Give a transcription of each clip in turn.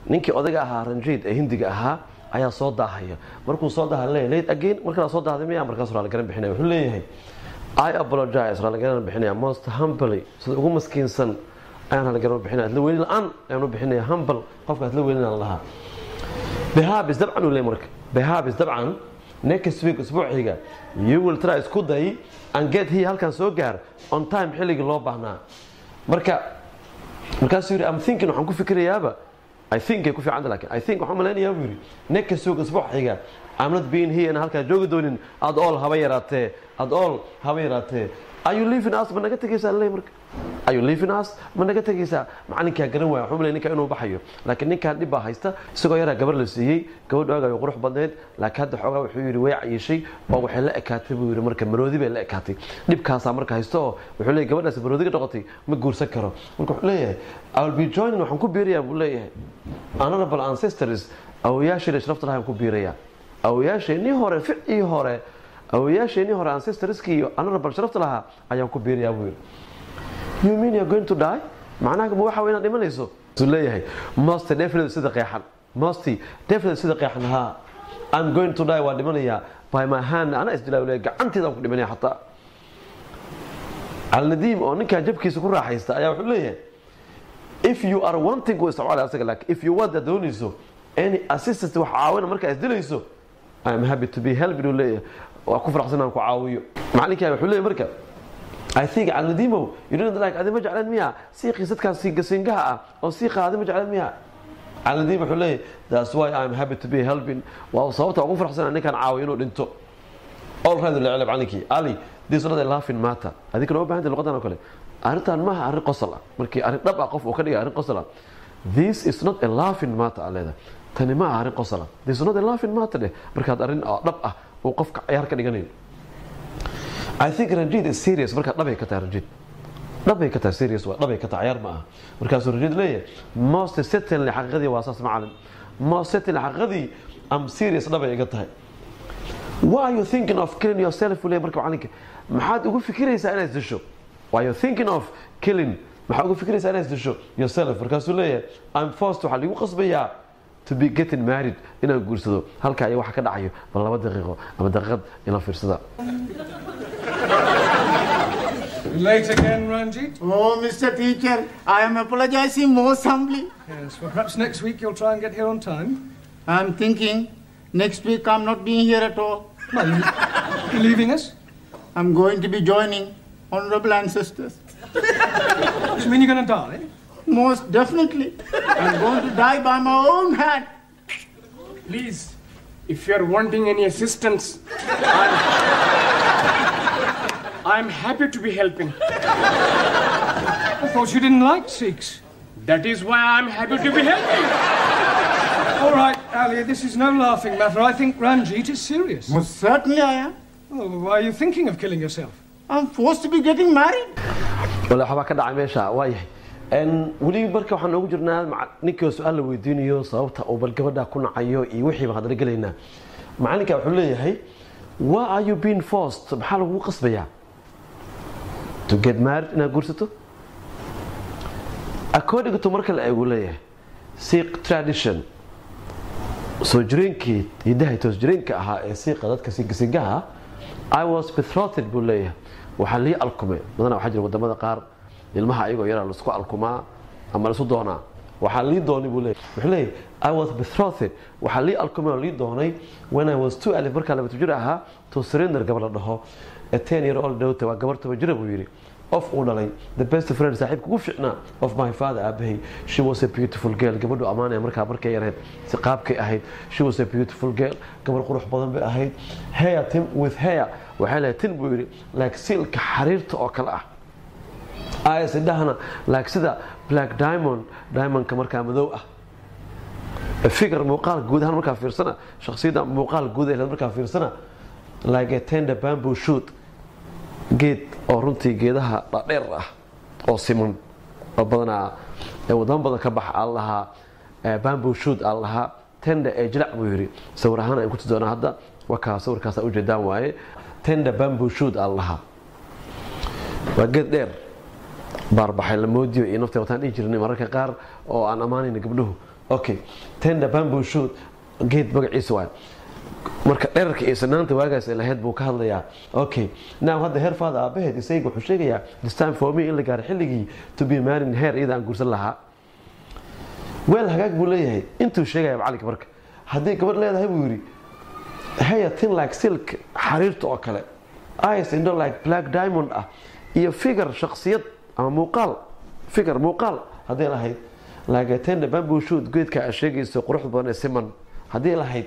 ninkii odayga ahaa ranjiid ee hindiga ahaa ayaa soo daahaya markuu soo daaha leeyahay late again markaa soo daahday miya markaas raali garan bixinaya wuxuu leeyahay I apologize raali garan bixinaya most humbly sida ugu maskiinsan ayaan raali garan bixinaya isla weyni la-aan ayaan u bixinaya humble qofka isla weynina lahaa behabis dabcan uu leeyahay marka behabis dabcan next week isbuuciga you will try isku day and get here halkan soo gaar on time xilligii loo baahnaa marka markaasuu yidhi am thinking waxaan ku fikirayaaba I think ay ku fiicanta laakiin I think waxaan malaynayaa buu yidhi next week isbuuciga I'm not being here inaan halkaa joogi doonin ad all haba yaraatee ad all haba yaraatee are you leaving us ma naga tegaysaa leey marka are you leaving us ma naga tegaysaa macalinkaa garan waaya waxuu malay ninka inuu baxayo laakiin ninkaan dhib baa haysta isagoo yaraa gabar la siiyey gabadh oogay qurux badneed laakiin hadda xoogaa wuxuu yidhi way cayishay oo waxay la ekaatay buu yidhi marka maroodi bay la ekaatay dhibkaasaa marka haysta oo wuxuu leeyahay gabadhaas maroodiga noqotay ma guursan karo marka wuxuu leeyahay I will be joining waxaan ku biirayaa buu leeyahay honorable ancestors awoyaashayna sharafta lahaan ku biirayaa awoyaasheenii hore ficii hore awoyaasheenii hore ancestorskii iyo honorable sharafta lahaa ayaan ku biirayaa buu yidhi you mean you're going to die macnaha ma waxa inaad dhimanayso suu leeyahay most definitely sida qeexan most definitely sida qeexan ha I'm going to die waa dhimanayaa by my hand ana isdilaa leeyahay gacanteedaan ku dhimanaya xataa alnadiim oo ninkan jabkiisa ku raaxaysta ayaa wuxuu leeyahay if you are wanting uu isticmaala asaga laakiin if you want aad doonayso any assistance wax caawina markaa isdilayso I am happy to be helped uu leeyahay waa ku faraxsan aan ku caawiyo macalinkaa wuxuu leeyahay marka I think Aladimo, you didn't like Adima Jalan Mia, Sikhi Sitkan Singaha, or Sikha Adima Jalan Mia. Aladimo Hule, that's why I'm happy to be helping. Well, so to offer Hassan and can you know into all right the Alab Aniki. Ali, this is not a laughing matter. I think no behind the Logan Okole. Aritan Maha Ari Qosala, Marki Ari Daba of Okadi Ari Qosala. This is not a laughing matter, Aleda. Tanima Ari Qosala. This is not a laughing matter. Marka Arin Daba, وقف عيار كدغنين I think Ranjit is serious marka dhabay ka tahay Ranjit dhabay ka tahay serious waa dhabay ka tahay ciyaar ma aha markaasuu Ranjit leeyahay most certainly xaqiiqadii waa saas macalin most certainly xaqiiqadii am serious dhabay iga tahay why are you thinking of killing yourself leeyahay marka macalinka maxaad ugu fikiraysaa inaad disho why are you thinking of killing maxaad ugu fikiraysaa inaad disho yourself markaasuu leeyahay I'm forced waxaa ligu qasbayaa to be getting married inaan guursado halka ayaa waxa ka dhacayo bal laba daqiiqo ama daqiiqad ila fiirsada Late again, Ranjit? Oh, Mr. Teacher, I am apologizing most humbly. Yes, well, perhaps next week you'll try and get here on time. I'm thinking next week I'm not being here at all. Well, you, you leaving us? I'm going to be joining honorable ancestors. Does it mean you're going to die? Most definitely. I'm going to die by my own hand. Please, if you're wanting any assistance, I'm, I'm happy to be helping. I thought you didn't like Sikhs. That is why I'm happy to be helping. All right, Ali, this is no laughing matter. I think Ranjit is serious. Most certainly I am. Oh, why are you thinking of killing yourself? I'm forced to be getting married. wala waxbaa ka dhacay meesha waa yahay weli marka waxaan noogu jirnaa maca- ninkii oo su-aal la weydiinayo sababta uu bal gabadha ku nacayo iyo wixii baan hadla gelaynaa macalinka wuxuu leeyahay why are you being forced maxaa lagugu qasbayaa to get married inaad guursato according to marka la eegu leeyahay Sikh tradition soo jireenkii hidaha toos jireenka ahaa ee siiqa dadka singasingaha I was betrothed buu leeyahay waxaa lii alkumay badanaa waxaa jira wadamada qaar ilmaha ayagoo yaraa laisku alkumaa ama laisu doonaa waxaa lii doonay buu leeyahay wuxuu leeyahay I was betrothed waxaa lii alkumay oo lii doonay when I was two alif markaa laba jir ahaa to surrender gabar la dhaho a ten year old daughter waa gabar toban jira buu yidhi of uu dhalay the best friend saaxiibka ugu fiicnaa of my father aabahay she was a beautiful girl gabadhu ammaanaya markaa markay yareed si qaabkay ahayd she was a beautiful girl gabar qurux badan bay ahayd hair tin with hair waxay leedahay tin buu yidhi like silka xariirta oo kale ah ayas indhahana like sida black diamond diamondka markaa madow ah figure muuqaal guud ahaan markaa fiirsana shakhsiyadda muuqaal guud ee markaa fiirsana like a tender bamboo shoot geed oo runtii geedaha dhadheer ah oo siman oo badanaa ee wadamo badan ka baxa aan lahaa bamboo shoot aan lahaa tender ee jilac buu yidhi sawir ahaan aan ku tusi doonaa hadda wakaa sawirkaasa ujeedaan waaye tender bamboo shoot aan lahaa waa geed dheer baarbaxay la moodiyo iyo naftay wataan dhihi jirnay mararka qaar oo aan ammaanayna gabdhuhu okay tenda bamboo shoot geed magaciisa waay marka dherarka iyo sanaanta waagaas ay lahayd buu ka hadlayaa okay now hadda heer faada aabaheed isayga wuxuu sheegayaa this time for me in la gaaro xilligii to be married heer iyada aan guursan lahaa weel hagaag buu leeyahay intuu sheegaya macalinka marka haddii gabadh leedahay buu yidhi haya tin like silk xariirta oo kale eyes indo like black diamond ah iyo figure shaksiyad ama muuqaal figure muuqaal haddii lahayd like a tender bamboo shoot geedka aad sheegayso quruxda badan ee siman haddii lahayd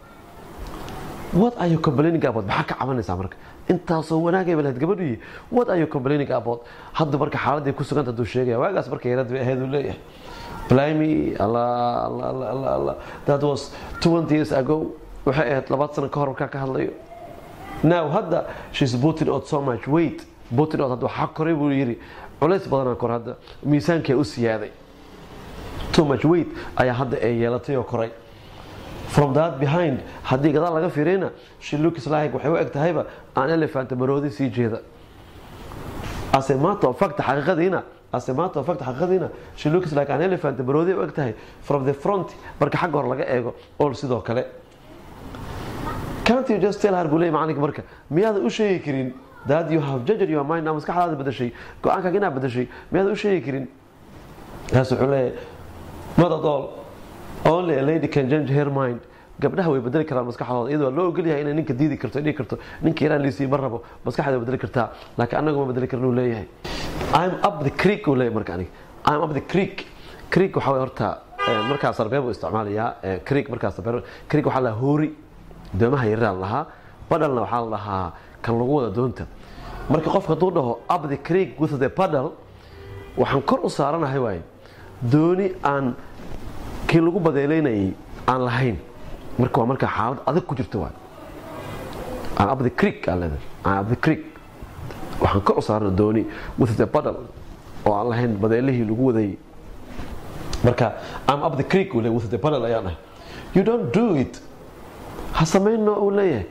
what are you complaining about maxaa ka cabanaysaa marka intaasoo wanaagay lahayd gabadhii what are you complaining about hadda marka xaaladii ku suganta hadduu sheegaya waagaas marka yarad bay ahayd uu leeyahay blimey allah allah allah allah allah that was 20 years ago waxay ahayd labaad sano ka hor markaa ka hadlayo now hadda she's putting out so much weight putting out hadda waxaa koray buu yidhi culays badanaa kor hadda miisaankee u siyaaday too much weight ayaa hadda ay yeelatay oo koray from that behind haddii gadaal laga fiiriyna she looks like waxay u eg tahayba aan elephant maroodi sii jeeda as a matter of fact xaqiiqadiina as a matter of fact xaqiiqadiina she looks like an elephant maroodi u eg tahay from the front marka xagga hor laga eego all sidoo kale can't you just tell her buu leeyahay macalinka marka miyaadan u sheegi karin that you have judged your mind ama maskaxdaada bedeshay go-aankaaga inaad bedeshay miyaadan u sheegi karin taas wuxuu leeyahay not at all only a lady can change her mind gabdhaha way bedeli karaan maskaxdooda iyadoo loo ogol yahay inay ninka diidi karto dhigi karto ninka yaraan liisii ma rabo maskaxda bedeli kartaa laakiin anagu ma bedeli karin uu leeyahay I'm up the creek uu leeyahay marka aniga I'm up the creek creek waxaa way horta markaas sarbeeb uu isticmaalayaa creek markaas sarbeeb creek waxaa la hoori doomaha yaryar lahaa badalna waxaa la dhahaa kan lagu wada doonta marka qofka hadduu dhaho up the creek with the paddle waxaan kor u saaranahay waaye dooni aan kii lagu badeelaynayay aan lahayn marka waa markaa xaalad adag ku jirta waay aan up the creek aan leedahay aan up the creek waxaan kor u saarana dooni with the paddle oo aan lahayn badeelihii lagu wadayay marka I'm up the creek uu leeyahay with the paddle ayaan dhahay you don't do it ha samayno uu leeyahay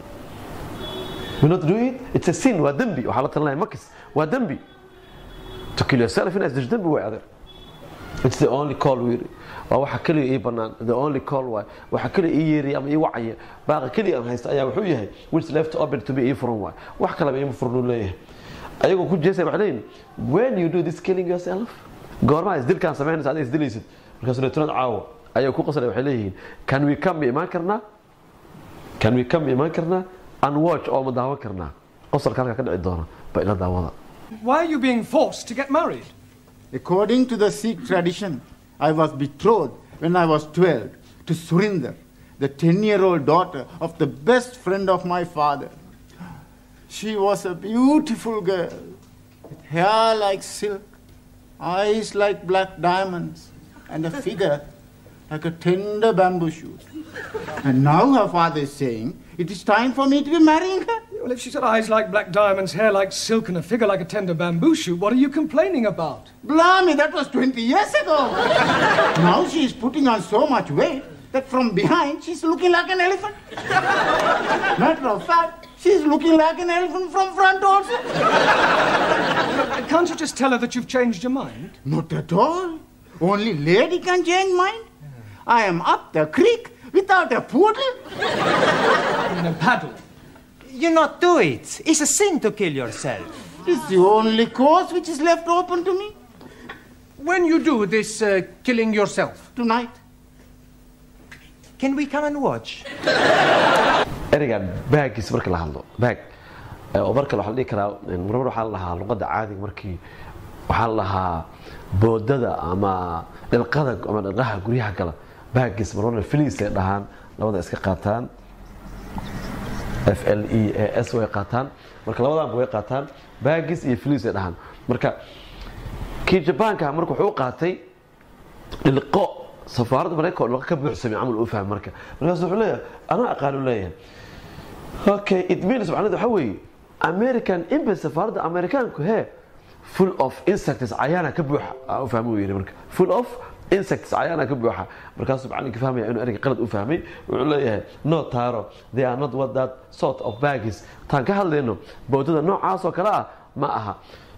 you not do it it's a sin waa dembi waxaa la talinaya makis waa dembi to kill yourself inaad disho dembi way adeer it's the only call we waa waxa kaliya ii banaan the only call waay waxa kaliya ii yeeriya ama ii wacaya baaqa kaliya aan haysta ayaa wuxuu yahay which left open to be ii furan waay wax kaleba iima furan uu leeyahay ayagoo ku jeesay waxay leeyihin when you do this killing yourself goormaa isdilkaan samaynaysa adiga isdilaysid markaas leetunad caawo ayaa ku qasray waxay leeyihiin can we come ma imaan karnaa can we come ma imaan karnaa and watch oo ma daawan karnaa qosalka halkaa ka dhici doona ba ila daawada Why are you being forced to get married? According to the Sikh tradition, I was betrothed when I was 12 to Surinder, the 10 year old daughter of the best friend of my father. She was a beautiful girl, with hair like silk, eyes like black diamonds, and a figure like a tender bamboo shoot. And now her father is saying it is time for me to be marrying her. Well, if she's got eyes like black diamonds, hair like silk, and a figure like a tender bamboo shoot, what are you complaining about? Blimey, that was 20 years ago. now she is putting on so much weight that from behind she's looking like an elephant. Matter of fact, she's looking like an elephant from front also. Can't you just tell her that you've changed your mind? Not at all. Only lady can change mind. I am up the creek without a poodle. In a paddle. You not do it. It's a sin to kill yourself. It's the only course which is left open to me When you do this uh, killing yourself, tonight. Can we come and watch? ereygan baagiis marka la hadlo baag oo marka waxaa la dhihi karaa marmar waxaa la dhahaa luqadda caadiga markii waxaa la dhahaa boodada ama dhilqada ama dhilqaha guryaha gala baagis marmarna filiis ay dhahaan labada iska qaataan f l e a s way qaataan marka labadaanba way qaataan baagis iyo filiis ay dhahaan marka kii jabaanka marka wuxuu u qaatay dhilqo safaaradda maraykanka oo dhilqo ka buuxsamay camal uu fahmay marka markaas wuxuu leeyahay anaa aqaan u leeyahay okay it means macnaheedu waxa weeye american embassy safaaradda amerikaanku hee full of insects cayaana ka buuxa aa u fahmay uu yidhi marka full of insects cayaana ka buuxa markaasuu macalinka fahmaya inuu ereyga qalad u fahmay wuxuu leeyahay no taro they are not what that sort of baggies taan ka hadlayno boodada noocaas oo kale ah ma aha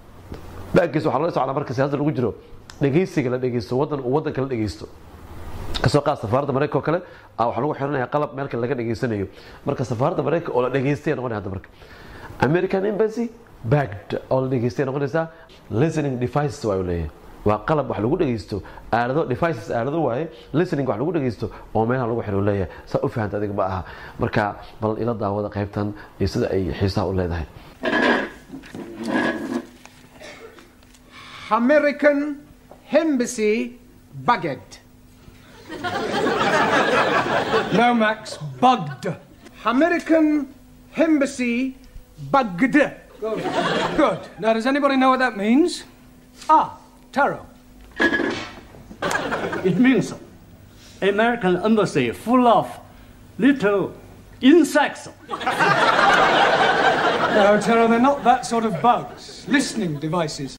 baggies waxaa loo socdaa marka siyaasada lagu jiro dhegeysiga la dhegeysto waddan uu waddanka la dhegeysto kasoo qaad safaaradda maraykanka oo kale ah waxaa lagu xiranaya qalab meelka laga dhageysanayo marka safaaradda maraykanka oo la dhageystay noqonaya hadda marka american embassy bagged oo la dhageystay noqonaysaa listening devices waa uu leeyahay waa qalab wax lagu dhageysto aalado devices aalado waaye listening wax lagu dhageysto oo meelaha lagu xiro leeyahay saa u fahanta adiga ma aha marka bal ila daawada qaybtan iyo sida ay xiisaha u leedahay American embassy bugged. No, Max, bugged. American embassy bugged. Good. Now, does anybody know what that means? Ah, Taro. It means American embassy full of little insects. No, Taro, they're not that sort of bugs. Listening devices.